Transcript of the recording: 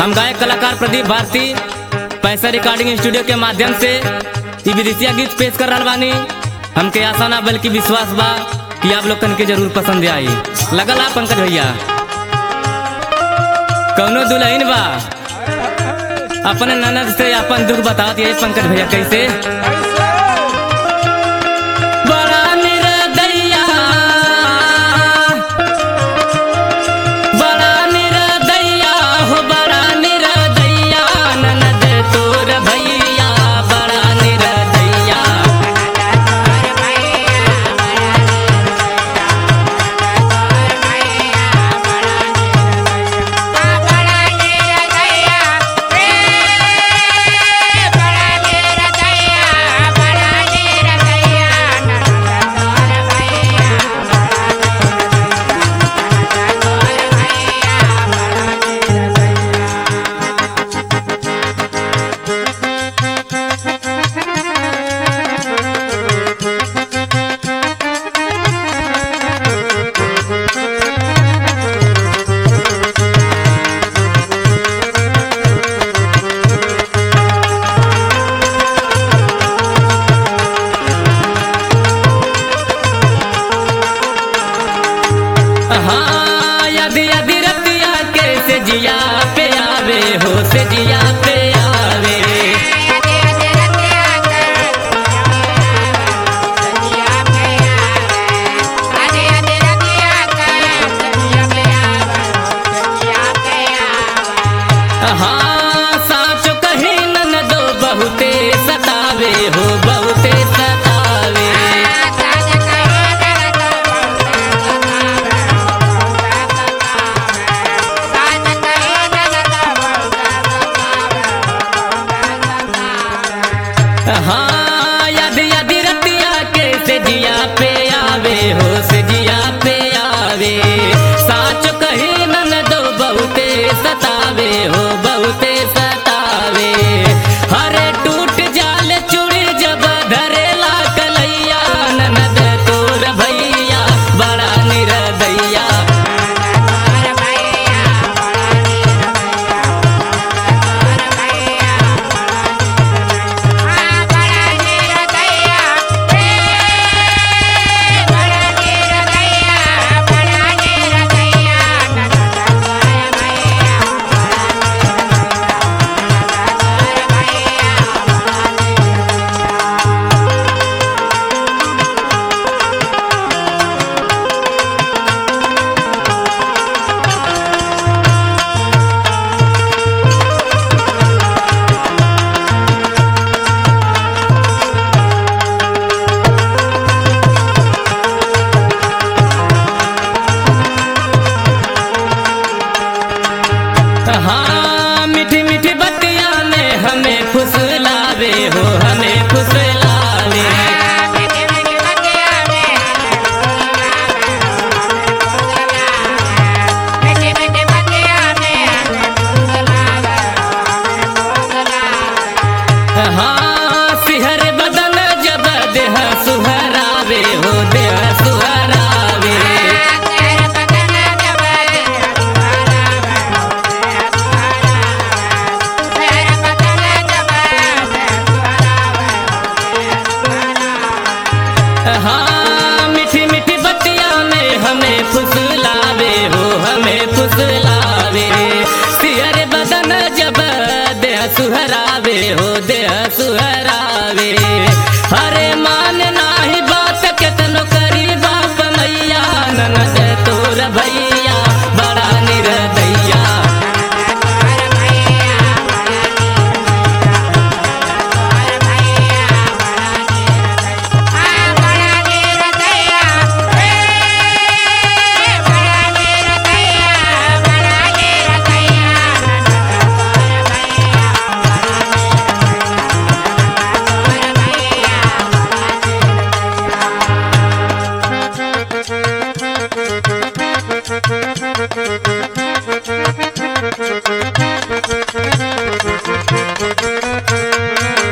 हम गायक कलाकार प्रदीप भारती पैसा रिकॉर्डिंग स्टूडियो के माध्यम से ई विदेशिया गीत पेश कर रहा बानी हमके आशा ना बल्कि विश्वास बा कि आप लोग के जरूर पसंद आई लगल आप पंकज भैया कौनो दुल्हन बा अपने ननद से अपन दुख बतावत ये पंकज भैया कैसे बड़ा निर्दयिया बड़ा निर्दयिया हो बड़ा निर्दयिया ननद तोर भैया बड़ा निर्दयिया हाँ यदि यदि रतिया के से जिया पे आवे हो से जिया पे आवे हाँ साच कही नन दो बहुते सतावे हो बहुते सतावे हाँ यदि यदि रतिया के से जिया पे आवे हो से जिया पे आवे साच कही नन दो बहुते सतावे हो बहुते सतावे हरे टूट जाल चूड़ी जब धरेला कलैया ननद तोर भैया बड़ा निरदैया हाँ मीठी मीठी बतिया में हमें फुसलावे हो हमें फुसलावे हाँ सिहर बदन जब देह सुहरावे हो देह सुहरावे हाँ मीठी मीठी बतिया में हमें फुसलावे हो हमें फुसलावे सिहर बदन जब देह सुहरावे हो देह सुहरावे हरे मान नाही बात केतनो करी बाप मैया ननद तोर भैया बड़ा निर्दया Thank you.